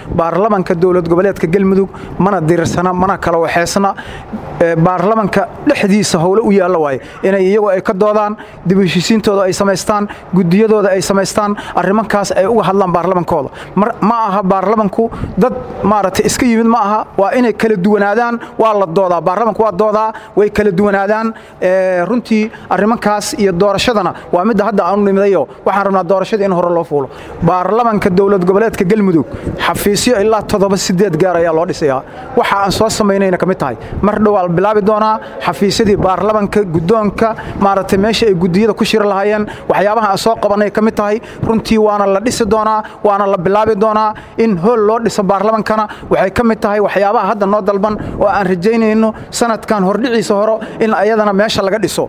baarlamanka dowlad goboleedka galmudug mana dirirsana mana kala waxeysna baarlamanka dhexdiisa howle u yaalla waaye inay iyagu ay ka doodaan dib heshiisiintooda ay samaystaan gudiyadooda ay samaystaan arrimankaas ay uga hadlaan baarlamankooda ma aha baarlamanku dad maaragtay iska yimid ma aha waa inay kala duwanaadaan waa la doodaa baarlamanku waa doodaa way kala duwanaadaan runtii arrimankaas iyo doorashadana waa midda hadda aanu nimidayo waxaan rabnaa doorashada in hore loo fuulo baarlamanka dowlad goboleedka galmudug xafiisyo ilaa toddoba sideed gaar ayaa loo dhisayaa waxa aan soo samaynayna ka mid tahay mar dhowaa la bilaabi doonaa xafiisyadii baarlamanka guddoonka maaragtay meesha ay gudiyada ku shiri lahaayeen waxyaabaha aan soo qabanay ka mid tahay runtii waana la dhisi doonaa waana la bilaabi doonaa in hool loo dhiso baarlamankana waxay ka mid tahay waxyaabaha hadda noo dalban oo aan rajaynayno sanadkan hordhiciisa horo in ayadana meesha laga dhiso